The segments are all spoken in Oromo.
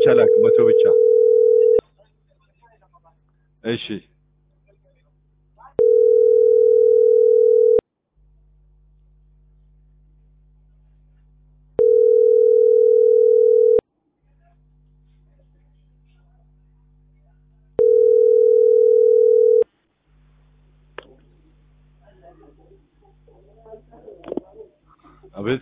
ላክ መቶ ብቻ። እሺ አቤት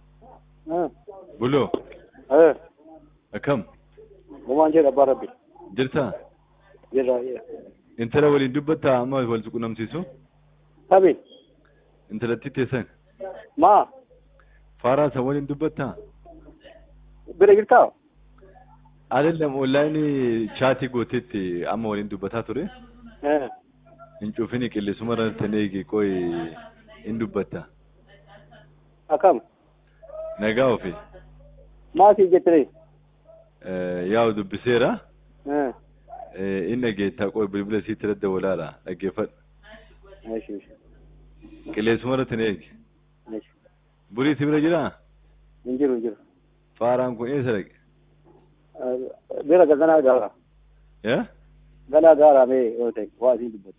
ቡሎ akkam Gumaan jedha abbaa rabbi. jirta Jirra. intala waliin dubbattaa amma wal qunnamsiisu Tabiin. intalatti teessan Maa. faaraa san waliin dubbattaa Bira jirtaa? alallam onlaayinii chaatii gooteetti amma waliin dubbataa ture Eh. hin cufini qilleensuma irratti eegi qoy hin dubbatta Akkam. nagaa ofi Maa sii jettee? yaa'u dubbiseera Eh. inni geettaa qoy bilbila siitti irratti walaala dhaggeeffadhu Eeshi eeshi. qilleensuma irratti eegi Eeshi. burii si bira jiraa Hin jiru hin jiru. faaraan kun eessa dhaqe Bira ganaa gaara. yaa Ganaa gaara mee yoo ta'e waa siin dubbatu.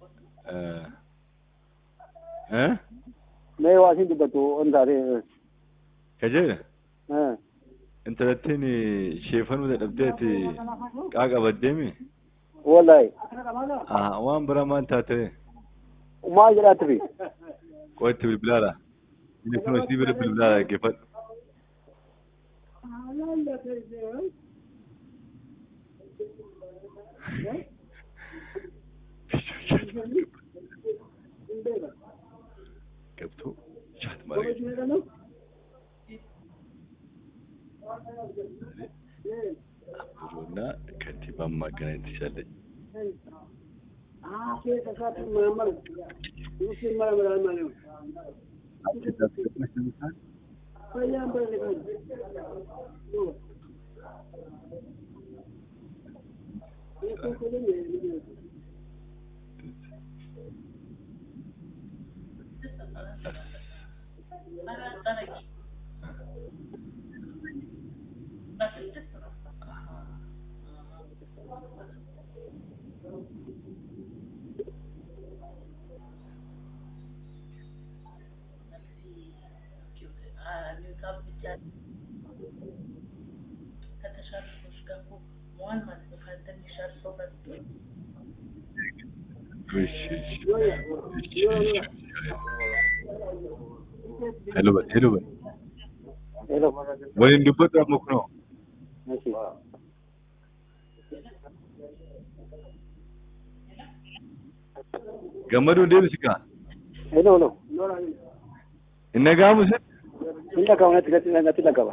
eh Mee waa siin dubbatu on taatee. kajeela Eh. intalattiin sheefanuu dadhabdeeti qaaqabaddeemi Wallahi. waan bira maan taate Maa jedhaatti fi. qo'atti bilbilaadha inni kun hojii bira bilbilaadha dhaggeeffadhu ገብቶ ቻት ማድረግ አብሮና ከንቲባን ማገናኘት ትችላለች። ሄሎ በል ሄሎ በል Hello. waliin dubbatu amma kunoo Eeshi. gammaduun deebisi kaa Hello hello. hin dhaga'amu sin Hin dhaga'u natti natti natti dhaga'ama.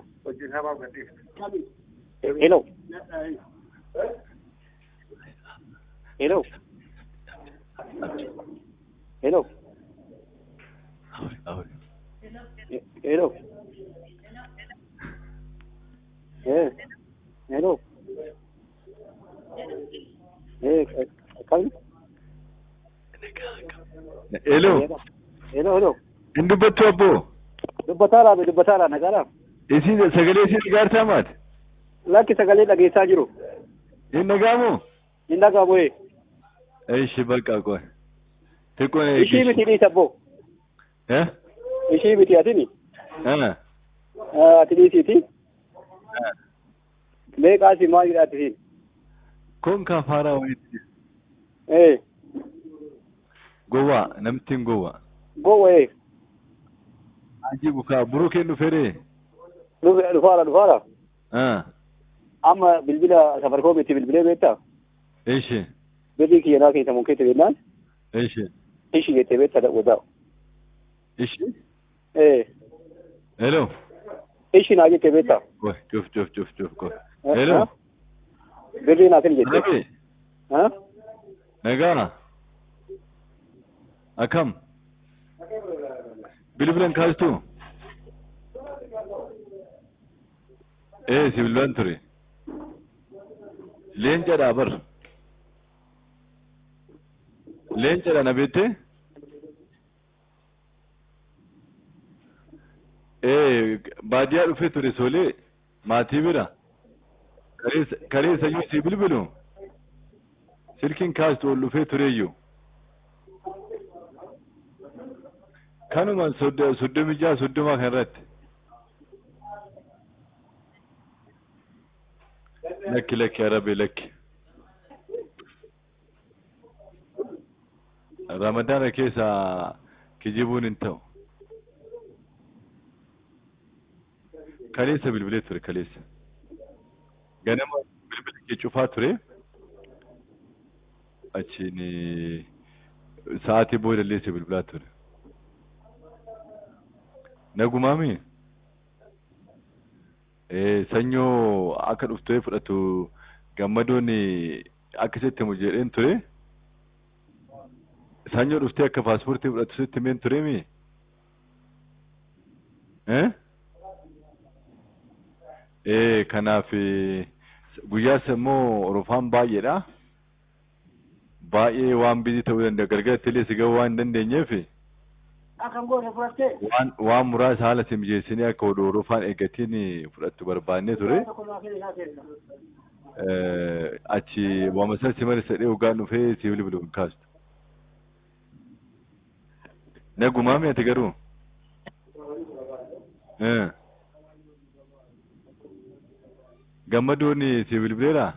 Hello. Hello. Hello. Ahuri, ahuri. Hello. Eh. Hello. Eh, kam? Hello, Hello, hello. hin dubbattu abboo Dubbataadhaa fi dubbataadhaa nagaadhaa. isin sagalee isin dhagaartaa maati Lakki sagalee dhageessaa jiru. hin dhaga'amu Hin dhaga'amu ee. ishi bakka qoy xiqqoon Ishii miti dhiisa abboo. eh Ishii miti atini. eh Ati dhiisiiti. Meeqaasi maal jedhaati siin? kun kafaaraa walitti Ee. gowwaa namtiin gowwaa Gowwa ee. ajii bukaa buruu kennu fedhee Dhufe- Dhufaara dhufaara. ah Amma bilbila safarikoom itti bilbilee beektaa? ishi Birrii kiyyanaa keessa mukeetti beeknaan? ishi Ishii jettee beektaa dhaqotaa. ishi Ee. hello Ishii naa jettee beektaa? qoy cuf cuf cuf cuf qoy Eh, hello ah? Birrii naa kan jettee. Nabi Ha? nagaa akkam bilbilan kaastu ee si bilbilan ture leencadha bar leencadha na beette ee baadiyaa dhufe ture solee maatii bira Kaleessa kaleessayyuu si bilbilu silkiin kaastu ol dhufee tureeyyuu. Kanuma soddo- soddomi jaha soddoma kanarratti. Lakki lakki arabe lakki. Ramadaana keessa kijibuun hin ta'u. Kaleessa bilbilee ture kaleessa. Ganama bilbila kee cufaa ture. Achiin sa'aatii booda illee si bilbilaa ture. Nagumaami? Eh, sanyoo akka dhuftee fudhatu gammadoon akkasitti himu jedheen ture. Sanyoo dhuftee akka paaspoortii fudhatu sitti himeen ture mi? Eh? Eh, kanaaf eh, guyyaas immoo rufaan baay'eedha. Baay'ee waan bizii ta'uu danda'a. Galgalatti illee si gahuu waan hin dandeenyeef Akan goone fudhattee. waan waan muraasa haala si mijeessinee akka odoo rufaan eeggatiin fudhattu barbaannee ture. Tokko naa kenna isaa kenna. Eh, achi waama sana si mara sadhee hoggaan dhufee si bilbilu hin kaastu. Nagumaami ati garuu? Eh. Gammadoon si bilbileera?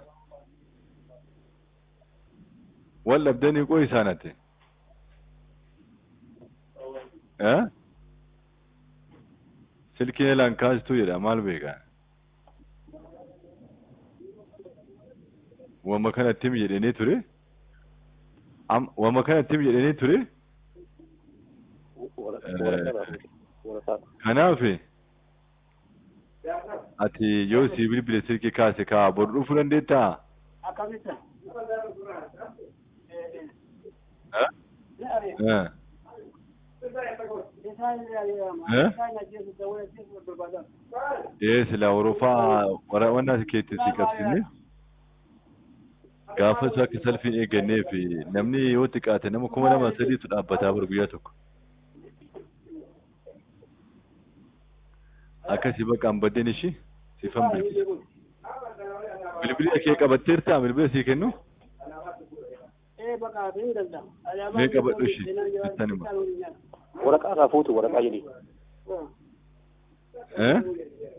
Wal dhabdanii qoo isaan ati? Eh? Silkiin elaan kaastuu jedha maal beekaa? Wama kanatti himi jedhanii ture? Am wama kanatti himi jedhanii ture? Waraqaa. Kanaaf ati yoo si bilbile silkii kaase kaa bor dhufuu dandeettaa? Akkamitti? Eh? Eh. Eh? Ee silaa Awurooppaa wara wanna keetti si qabsiifne gaafa isaa akka salphiin eeggannee fi namni yoo xiqqaate nama kuma lama sadiitu dhaabbataa bara guyyaa tokko. Akkasii bakka hin baddeen ishii siifan bilbila. Bilbila kee qabatteertaa bilbila sii kennu? Mee qabadhu ishii jettan hima. Waraqaa irraa fuutu waraqaa jedhi. Eh?